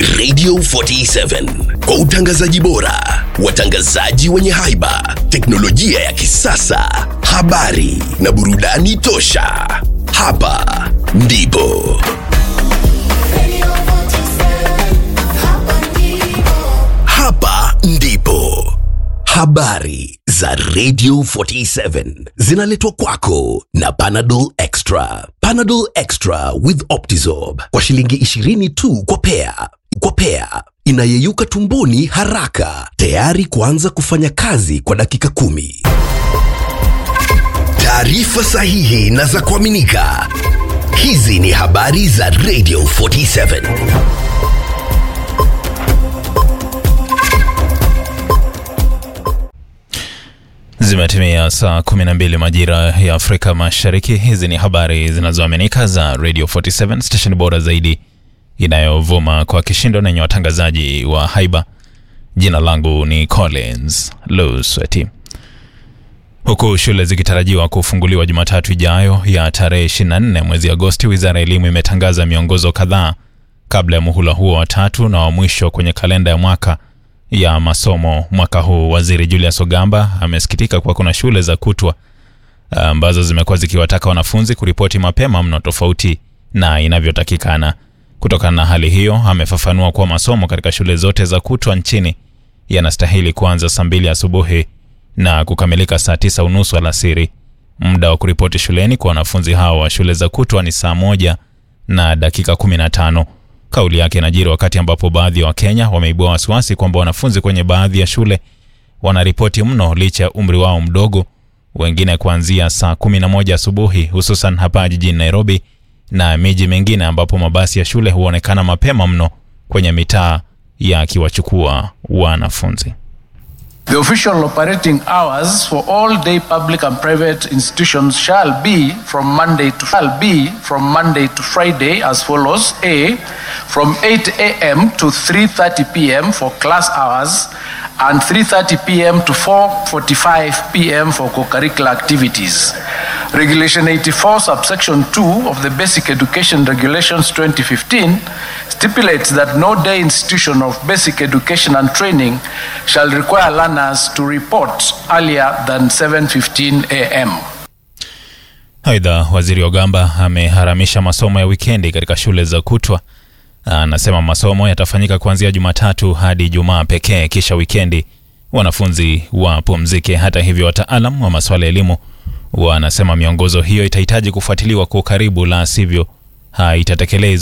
Radio 47 kwa utangazaji bora, watangazaji wenye haiba, teknolojia ya kisasa, habari na burudani tosha. Hapa ndipo hapa ndipo habari za Radio 47 zinaletwa kwako na Panadol Extra. Panadol Extra with Optizorb kwa shilingi 20 tu kwa pea. Kwa pea inayeyuka tumboni haraka, tayari kuanza kufanya kazi kwa dakika kumi. Taarifa sahihi na za kuaminika. Hizi ni habari za Radio 47. Zimetimia saa 12 majira ya Afrika Mashariki. Hizi ni habari zinazoaminika za Radio 47 station bora zaidi inayovuma kwa kishindo na yenye watangazaji wa haiba. Jina langu ni Collins Lusweti. Huku shule zikitarajiwa kufunguliwa Jumatatu ijayo ya tarehe 24 mwezi Agosti, wizara ya elimu imetangaza miongozo kadhaa kabla ya muhula huo wa tatu na wa mwisho kwenye kalenda ya mwaka ya masomo mwaka huu. Waziri Julius Ogamba amesikitika kuwa kuna shule za kutwa ambazo zimekuwa zikiwataka wanafunzi kuripoti mapema mno tofauti na inavyotakikana. Kutokana na hali hiyo, amefafanua kuwa masomo katika shule zote za kutwa nchini yanastahili kuanza saa mbili asubuhi na kukamilika saa tisa unusu alasiri. Muda wa kuripoti shuleni kwa wanafunzi hao wa shule za kutwa ni saa moja na dakika 15. Kauli yake inajiri wakati ambapo baadhi ya Wakenya wameibua wasiwasi kwamba wanafunzi kwenye baadhi ya shule wanaripoti mno licha ya umri wao mdogo, wengine kuanzia saa 11 asubuhi, hususan hapa jijini Nairobi na miji mingine ambapo mabasi ya shule huonekana mapema mno kwenye mitaa yakiwachukua wanafunzi. The official operating hours for all day public and private institutions shall be from Monday to shall be from Monday to Friday as follows: A, from 8 a.m. to 3:30 p.m. for class hours, and 3:30 p.m. to 4:45 p.m. for co-curricular activities. Regulation 84, subsection 2 of the Basic Education Regulations 2015 stipulates that no day institution of basic education and training shall require learners to report earlier than 7:15 a.m. Aidha, waziri Ogamba ameharamisha masomo ya wikendi katika shule za kutwa. Anasema masomo yatafanyika kuanzia Jumatatu hadi Ijumaa pekee, kisha wikendi wanafunzi wapumzike. Hata hivyo, wataalam wa masuala ya elimu wanasema miongozo hiyo itahitaji kufuatiliwa kwa ukaribu, la sivyo haitatekelezwa.